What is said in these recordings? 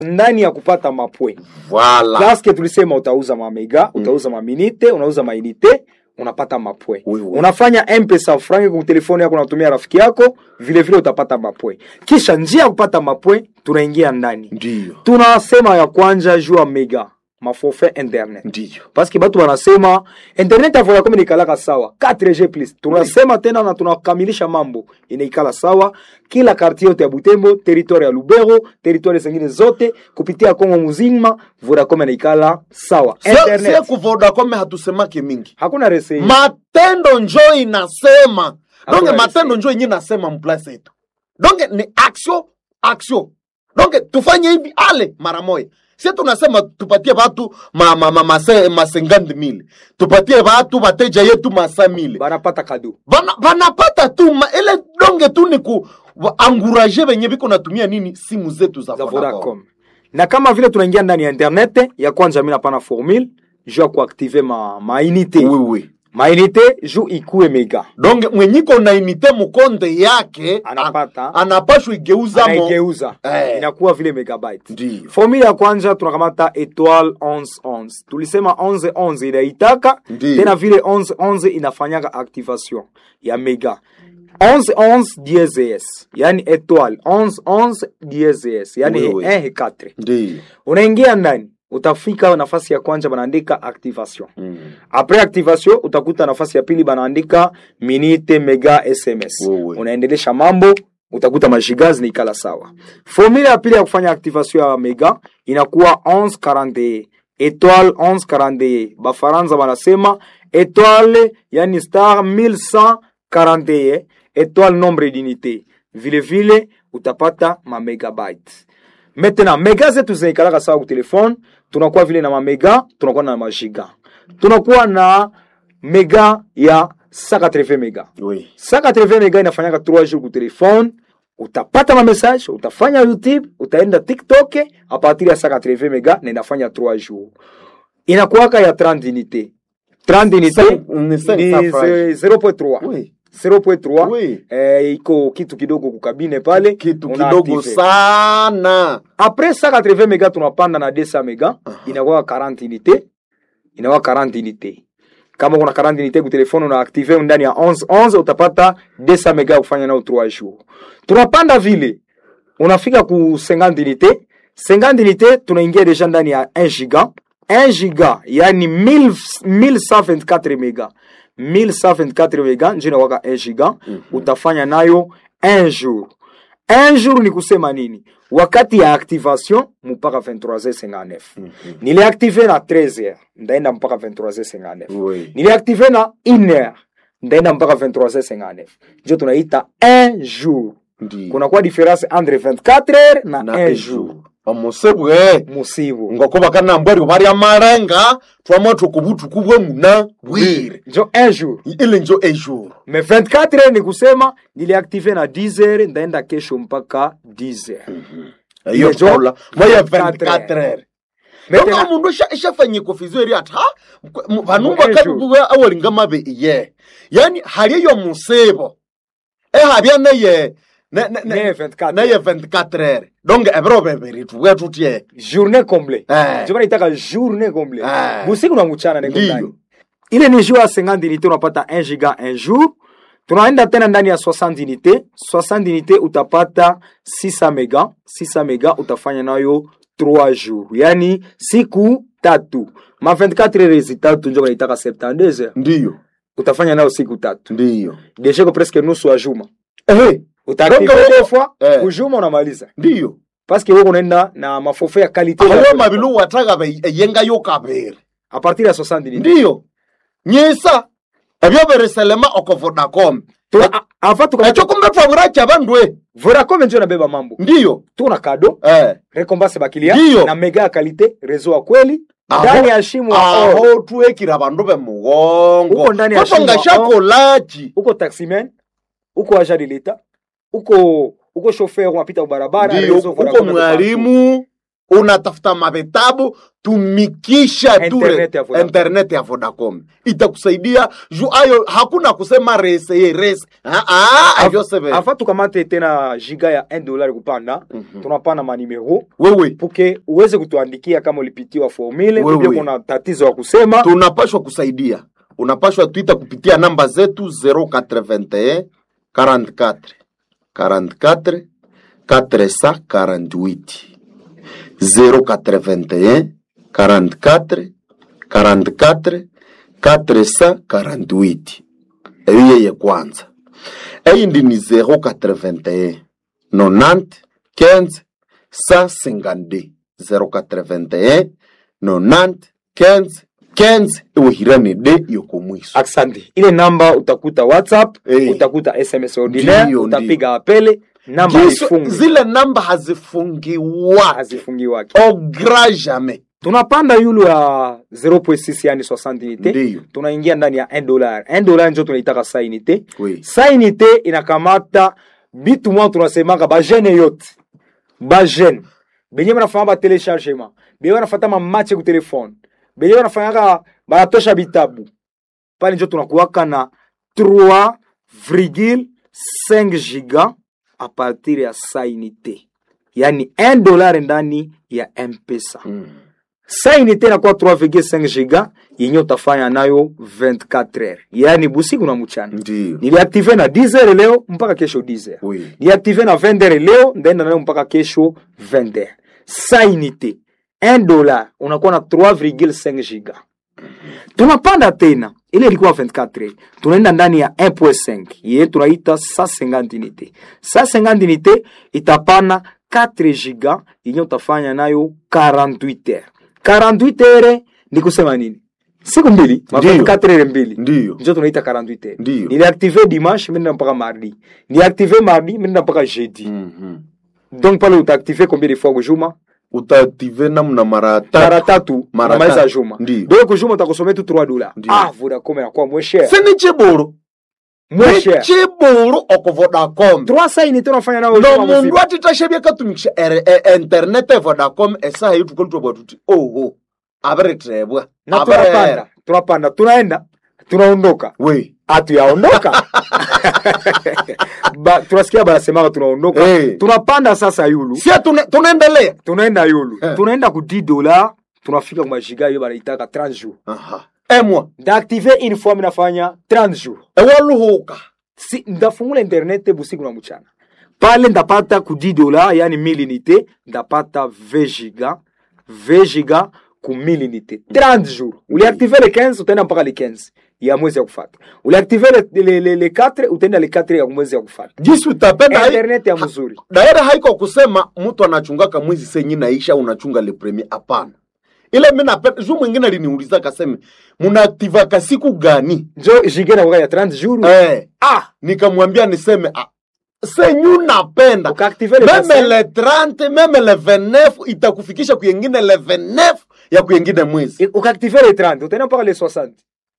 ndani ya kupata mapwe Voilà. paske tulisema utauza mamega utauza maminite unauza mainite unapata mapwe Oui, oui. unafanya mpesa frangi kwa telefoni yako unatumia rafiki yako vile vile utapata mapwe kisha njia ya kupata mapwe tunaingia ndani Ndiyo. tunasema ya kwanja juu ya mega maforfait internet Ndiyo. paske batu banasema internet ya Vodacom inaikalaka sawa 4G plus tunasema tena na tunakamilisha mambo inaikala sawa kila kartie yote ya Butembo territoire ya Lubero territoire zingine zote kupitia Kongo muzima Vodacom inaikala sawa Sie sie internet ku Vodacom hatusemake mingi. hakuna rese Matendo njo inasema. Donge Hakuna matendo resi. njo yenye nasema mplace yetu. Donge ni action action. Donge tufanye hivi ale mara moja. Sie tunasema tupatie watu ma ma ma, ma, se- ma 50000. Tupatie watu wateja yetu masa mile. banapata kado Bana, banapata tu ma, ile donge tu ni ku wa- anguraje benye biko natumia nini simu zetu za za Vodacom. Vodacom na kama vile tunaingia ndani ya internet ya kwanza mimi napana formule juu ya kuactive ma mainite Oui oui. mainite juu ikue mega donge mwenyiko na inite mukonde yake Anapata. an- anapashwa igeuza mo anaigeuza Eh. inakuwa vile megabyte Ndiyo. formula ya kwanza tunakamata etoile 1111 tulisema 1111 inaitaka Ndiyo. tena vile 1111 inafanyaka activation ya mega 1111 DSS yani etoile 1111 DSS yani Oui, oui. 1 4 ndiyo unaingia ndani utafika nafasi ya kwanza banaandika activation Mm. apres activation utakuta nafasi ya pili banaandika minute mega sms Wewe. unaendelesha mambo utakuta majiga zinaikala sawa formula ya pili ya kufanya activation ya mega inakuwa 1141 etoile 1141 bafaransa banasema etoile yani star 1141 etoile nombre d'unité vile vile utapata ma megabyte maintenant mega zetu zinaikalaka sawa ku telefone tunakuwa vile na mamega tunakuwa na majiga tunakuwa na mega ya 180 mega oui 180 mega inafanyaka 3 jours ku telefone utapata ma message utafanya youtube utaenda tiktok a partir ya 180 mega na inafanya 3 jours inakuwaka ya 30 unité 30 unité Cinq- ni cinq ni cents francs. ze- 0.3 oui 0.3 Oui. eh, iko kitu kidogo kukabine pale kitu una kidogo active. sana Après 180 mega tunapanda na 200 mega inakuwa 40 unité inakuwa 40 unité kama kuna 40 unité ku telefone una active ndani ya 11 11 utapata 200 mega kufanya nao 3 jours tunapanda vile unafika ku 50 unité 50 unité tunaingia deja ndani ya 1 giga 1 giga yani 1000 1124 mega 1124 mega njo inakuwaka 1 giga utafanya nayo 1 jour un jour ni kusema nini wakati ya activation mpaka 23h59 niliactive na 13h ndaenda mpaka 23h59 Oui. niliactive na 1h ndaenda mpaka 23h59 njo tunaita un jour ndiyo kunakuwa difference entre 24h na, na un ejo jour omusebwe musibu ngoko bakanambwari bari amarenga twama tukubutuku bwe muna bwire njo un jour ile njo ejour mais 24h ni kusema niliactive na 10h ndaenda kesho mpaka 10h iyo Njo tola moya 24 24 heures Maintenant- Donga mundu esha- eshafanye kofizo eri ati ha mkwe- mu- vanumba Ejo. kabibuwe awalinga mabe iye yani hali eyo musibo ehabya neye ne- ne- ne- Neye 24 neye 24 heures donc ebiro bebiri tuwe tutye journée complète Eh. ndio maana itaka journée complète Eh. busiku na mchana niko Ndiyo. ndani ile ni jour ya 50 unité unapata 1 giga un jour tunaenda tena ndani ya 60 unité 60 unité utapata 600 mega 600 mega utafanya nayo 3 jours yani siku tatu ma 24 heures tatu ndio wanaitaka 72 heures ndiyo utafanya nayo siku tatu ndiyo deja ko presque nusu ya juma ehe utaactive Donc, deux fois eh. kujuma unamaliza ndiyo parce que wewe unaenda na maforfait ya qualité awo mabilu wataga be eyengayo kabiri a partir ya 60 unité ndiyo nyisa ebyo biriselema oko vodacom Tuna- a- avant tuka- ekyo kumbe twabura kyabandwe Vodacom ndio nabeba mambo ndiyo tuna kado eh recompense bakilia Ndiyo. na mega ya kalite rezo ya kweli Aho- ndani ya shimo ya oro. aho twekira bandu bemugongo Uko ndani ya Koto shimo, ngashakolachi uko taximan uko agent de l'etat uko uko chauffeur unapita barabara ndiyo rezo uko Vodacom ndio mwalimu unatafuta mavitabu tumikisha ture Internet ya Vodacom. internet ya vodacom itakusaidia juu ayo hakuna kusema reseye rese Ah, ah, avyo seve afa tukamate tena giga ya 1 dollar kupanda tunapana manimero wewe puke uweze kutuandikia kama ulipitiwa formule Wewe. ubia kuna tatizo ya kusema tunapashwa kusaidia unapashwa twita kupitia namba zetu 081 44 44 448 081 44 44 448 eyo yeye kwanza eyindi ni 081 90 15 152 081 90 15 15 iwihirane de yokomwiso asante ile namba utakuta whatsapp Eh. utakuta sms ordinaire Ndiyo, utapiga apele namba Giso- haifungi zile namba hazifungiwa hazifungiwake au grand jamais tunapanda yulu ya 0.6 yani 60 unité Ndiyo. tunaingia ndani ya 1 dollar 1 dollar njo tunaitaka sa unité Oui. sa unité inakamata bitu mwa tunasemaka bajene yote bajene benye banafanya batelechargement benye banafata mamache ku telefone benye banafanyaka banatosha bitabu pale njo tunakuwaka na 3,5 giga a partir ya sa unité yani 1 dollar ndani ya mpesa Mm. sa unité inakuwa 3,5 giga yenye utafanya nayo 24 heures yani busiku na mchana Ndiyo. niliaktive na 10 heures leo mpaka kesho 10 heures Oui. niliaktive na 20 heures leo ndaenda nayo mpaka kesho 20 heures sa unité 1 dollar unakuwa na 3,5 giga tunapanda tena ile ilikuwa 24 heures tunaenda ndani ya 1.5 ye tunaita 150 unité 150 unité itapana 4 giga yenye utafanya nayo 48 heures 48 heures ni kusema nini siku mbili ma Ndiyo. 24 heures mbili Ndiyo. njo tunaita 48 heures Ndiyo. niliaktive dimanche minenda mpaka mardi niliaktive mardi minenda mpaka jeudi Mhm. donc pale utaaktive combien de fois kujuma utaaktive namna mara mara tatu tatu Mara unamaliza tatu. juma Ndiyo. donc kujuma utakosomea tu 3 dollars Ndiyo. ah vodacom inakuwa moins cher sini chiburu moins cher chiburu oko vodacom 3 unité unafanya nayo no juma mundu mzima. atitashavya katumikisha ere- e- internet e vodacom esaha yutukolitwa tuti oho abiritebwa na tunapanda tunapanda tunaenda tunaondoka we hatuyaondoka ba, tunasikia banasemaka tunaondoka Eh. tunapanda sasa yulu sia tuna- tunaendelea tunaenda yulu Eh. tunaenda ku 10 dollars tunafika kumajiga hiyo banaitaka 30 jours Aha. emwa ndaaktive une fois minafanya 30 jours ewaluhuka si ndafungula internet busiku na mchana pale ndapata ku 10 dola yani 1000 unité ndapata 20 giga 20 giga ku 1000 unité 30 jours uliactive le 15 utaenda mpaka le 15 ya mwezi ya kufata uliactive le, le, le, le 4 utaenda le 4 ya mwezi ya kufata jisi utapenda hai- internet ya mzuri daira haiko kusema mtu anachungaka mwezi senyi naisha unachunga le premier hapana ile mi napenda juu mwingine aliniuliza kaseme munaaktivaka siku gani njo giga na ya 30 jours eh, ah nikamwambia niseme ah, senyu napenda ukaactive le meme 25, le 30 meme le 29 itakufikisha kuyengine le 29 ya kuyengine mwezi ukaactive le 30 utaenda mpaka le 60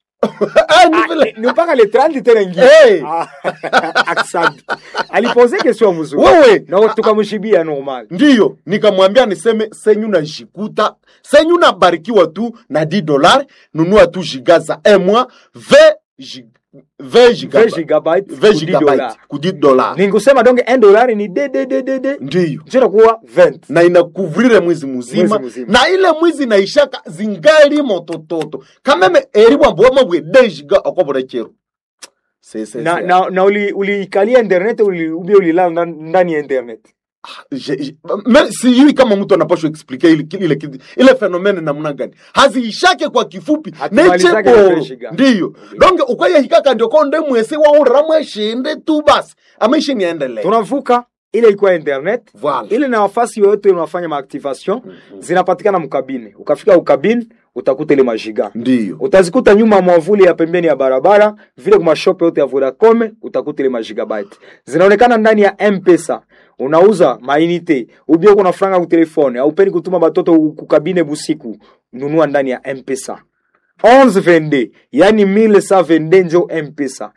Ah, ni vile. ni mpaka le 30 tena ingia Hey. Ah, asante alipose question mzuri wewe na tukamshibia normal ndiyo nikamwambia niseme senyu najikuta senyu nabarikiwa tu na 10 dollar nunua tu giga za emwa 20 gig- 20 gigabyte. 20 gigabyte 20 ku 10 gigabyte dollars. ku 10 dollar ninkusema donc 1 dollar ni de de de de de ndiyo njo inakuwa 20 na inakuvrire mwezi muzima Mwezi mzima. na ile mwizi naishaka zingali motototo kameme eri bwambwama bwe dejiga okobora chero Se- se- na se- na, na uli uliikalia internet uli, ubia ulilala ndan- ndani ya internet Je- je- me- sijui kama mtu anapashwa explike ile, ile, ile, ile fenomene namna gani haziishake kwa kifupi Hatumalizake necheboro na fresh ga. ndiyo donge ukwayehikaka ndio konde mwese waurira mweshinde tu basi amaishi niendelee tunavuka ile ilikuwa internet Voilà. ile na nafasi yoyote unafanya maactivation zinapatikana mkabine ukafika ukabine utakuta ile majiga ndiyo utazikuta nyuma ya mwavuli ya pembeni ya barabara vile kwa mashope yote ya Vodacom utakuta ile magigabyte zinaonekana ndani ya M-Pesa unauza mainite ubio kuna franga ku telefone au peni kutuma batoto kukabine busiku nunua ndani ya M-Pesa 1122 yani 1122 njo M-Pesa